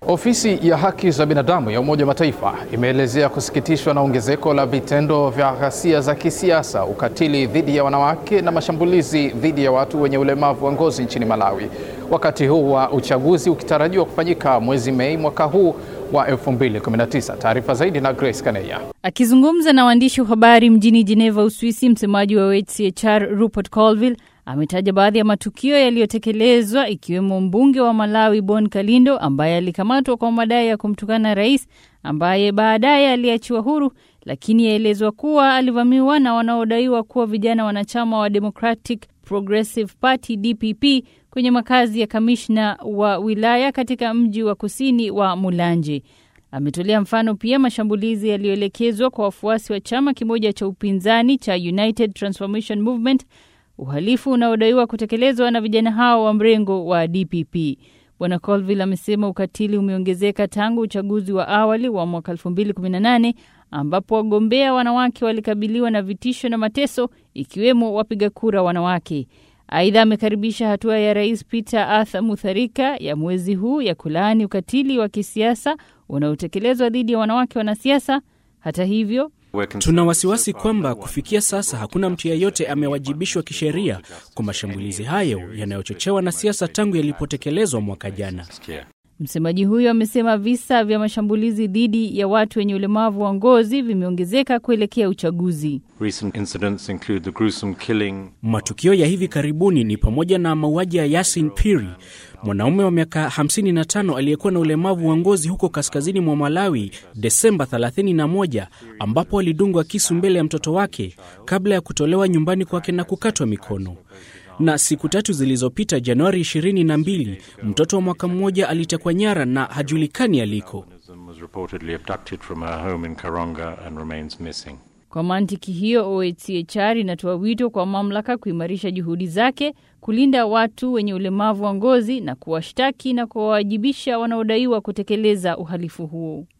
Ofisi ya haki za binadamu ya Umoja wa Mataifa imeelezea kusikitishwa na ongezeko la vitendo vya ghasia za kisiasa, ukatili dhidi ya wanawake na mashambulizi dhidi ya watu wenye ulemavu wa ngozi nchini Malawi, wakati huu wa uchaguzi ukitarajiwa kufanyika mwezi Mei mwaka huu wa 2019. Taarifa zaidi na Grace Kaneya. Akizungumza na waandishi wa habari mjini Geneva, Uswisi, msemaji wa UNHCR Rupert Colville ametaja baadhi ya matukio yaliyotekelezwa ikiwemo mbunge wa Malawi Bon Kalindo ambaye alikamatwa kwa madai ya kumtukana rais ambaye baadaye aliachiwa huru, lakini yaelezwa kuwa alivamiwa na wanaodaiwa kuwa vijana wanachama wa Democratic Progressive Party DPP kwenye makazi ya kamishna wa wilaya katika mji wa kusini wa Mulanje. Ametolea mfano pia mashambulizi yaliyoelekezwa kwa wafuasi wa chama kimoja cha upinzani cha United Transformation Movement, uhalifu unaodaiwa kutekelezwa na vijana hao wa mrengo wa DPP. Bwana Colville amesema ukatili umeongezeka tangu uchaguzi wa awali wa mwaka 2018 ambapo wagombea wanawake walikabiliwa na vitisho na mateso ikiwemo wapiga kura wanawake. Aidha, amekaribisha hatua ya Rais Peter Arthur Mutharika ya mwezi huu ya kulaani ukatili wa kisiasa unaotekelezwa dhidi ya wanawake wanasiasa. Hata hivyo Tuna wasiwasi kwamba kufikia sasa hakuna mtu yeyote amewajibishwa kisheria kwa mashambulizi hayo yanayochochewa na siasa tangu yalipotekelezwa mwaka jana. Msemaji huyo amesema visa vya mashambulizi dhidi ya watu wenye ulemavu wa ngozi vimeongezeka kuelekea uchaguzi. Matukio ya hivi karibuni ni pamoja na mauaji ya Yasin Piri, mwanaume wa miaka 55 aliyekuwa na ulemavu wa ngozi huko kaskazini mwa Malawi Desemba 31, ambapo alidungwa kisu mbele ya mtoto wake kabla ya kutolewa nyumbani kwake na kukatwa mikono na siku tatu zilizopita, Januari 22, mtoto wa mwaka mmoja alitekwa nyara na hajulikani aliko. Kwa mantiki hiyo, OHCHR inatoa wito kwa mamlaka kuimarisha juhudi zake kulinda watu wenye ulemavu wa ngozi na kuwashtaki na kuwawajibisha wanaodaiwa kutekeleza uhalifu huo.